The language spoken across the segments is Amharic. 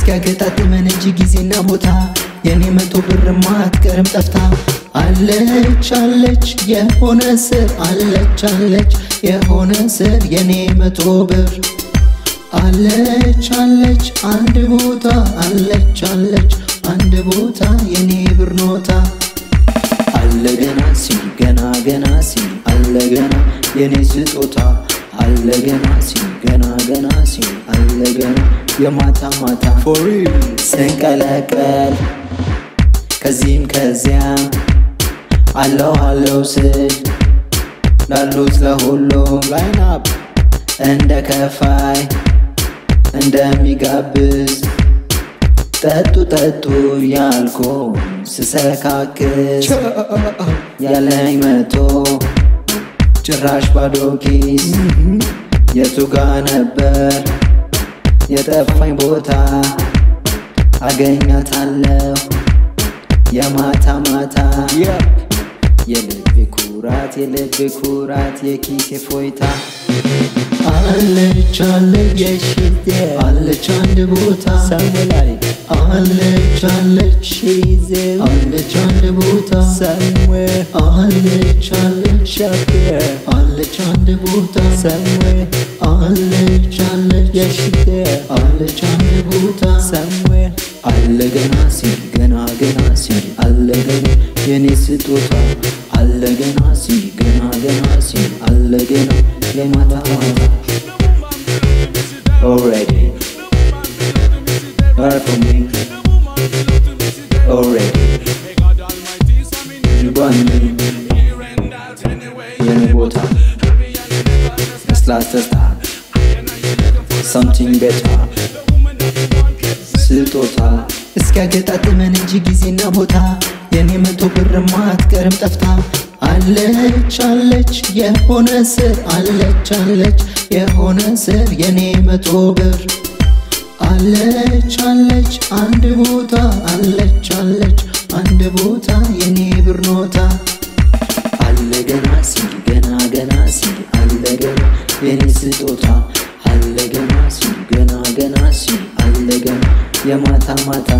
እስኪያገጣጥመን እጅ ጊዜና ቦታ የኔ መቶ ብርማ አትቀርም ጠፍታ አለች አለች የሆነ ስር አለች አለች የሆነ ስር የኔ መቶ ብር አለች አለች አንድ ቦታ አለች አለች አንድ ቦታ የኔ ብር ኖታ አለ ገና ሲል ገና ገና ሲል አለ ገና የኔ ስጦታ አለ ገና ሲል ገና ገና ሲል አለ ገና የማታ ማታ ስንቀለቀል ከዚህም ከዚያም አለው አለው ስል ላሉት ለሁሉም ላይናፕ እንደ ከፋይ እንደሚጋብዝ ጠጡ ጠጡ ያልኩ ስሰካክስ ያለኝ መቶ ጭራሽ ባዶ ኪስ የቱ ጋ ነበር የጠፋኝ ቦታ አገኛታለሁ የማታ ማታ የልቤ ኩራት የልቤ ኩራት የኪሴ ፎይታ አለች አለች የሽቴ አለች አንድ ቦታ Somewhere አለች አለች she's there. አለች አንድ ቦታ Somewhere አለች አለች up there. አለች አንድ ቦታ Somewhere አለች አለች yeah she's there. አለች አንድ ቦታ Somewhere አለ ገና ሲል ገና ገና ሲል አለ ገና የኔ ስጦታ አለ ገና ሲል ገና ገና ሲል አለ ገና የማታ ማታ already Right for me already You got me የኔ ቦታ ስላስተስታ something better ስጦታ እስኪያገጣጥመን እንጂ ጊዜና ቦታ የኔ መቶ ብርማ አትቀርም ጠፍታ አለች አለች የሆነ ስር አለች አለች የሆነ ስር የኔ መቶ ብር አለች አለች አንድ ቦታ አለች አለች አንድ ቦታ የኔ ብር ኖታ አለ ገና ሲል ገና ገና ሲል አለ ገና የኔ ስጦታ አለ ገና ሲል ገና ገና ሲል አለ ገና የማታ ማታ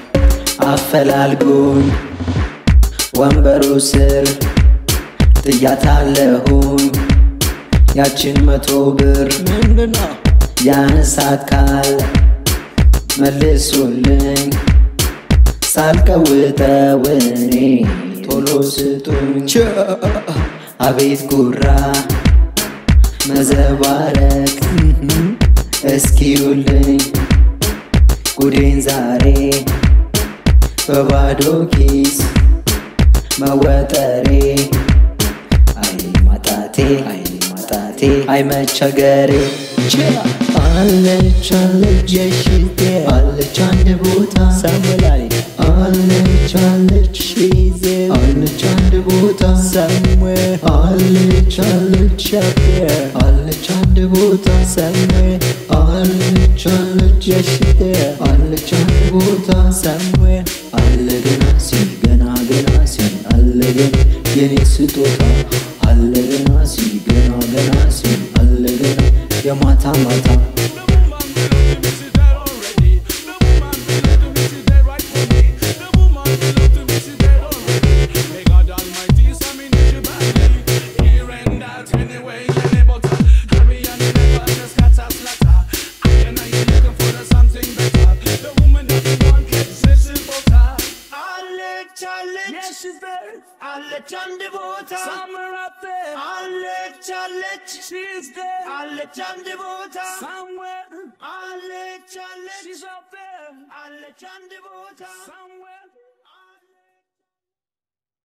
አፈላልጉኝ ወንበሩ ስር ጥያታለሁኝ ያችን መቶ ብር ምንድነው? ያነሳት ካል መልሱልኝ ሳልቀውጠው እኔ ቶሎ ስጡኝ አቤት ጉራ መዘባረቅ እስኪዩልኝ ጉዴን ዛሬ በባዶ ኪስ መወጠሬ አይ ማጣቴ አይ ማጣቴ አይ መቸገሬ አለች አለች የሽቴ አለች አንድ ቦታ Somewhere አለች አለች she's there. አለች አንድ ቦታ Somewhere አለች አለች up there. አለች አንድ ቦታ Somewhere አለች አለች yeah she's there. አለች አንድ ቦታ Somewhere አለ ገና ሲል ገና ገና ሲል አለ ገና የኔ ስጦታ አለ ገና ሲል ገና ገና ሲል አለ ገና የማታ ማታ Yes, she's there. አለች አንድ ቦታ Somewhere up there. አለች አለች She's there. አለች አንድ ቦታ Somewhere አለች አለች she's up there. አለች አንድ ቦታ Somewhere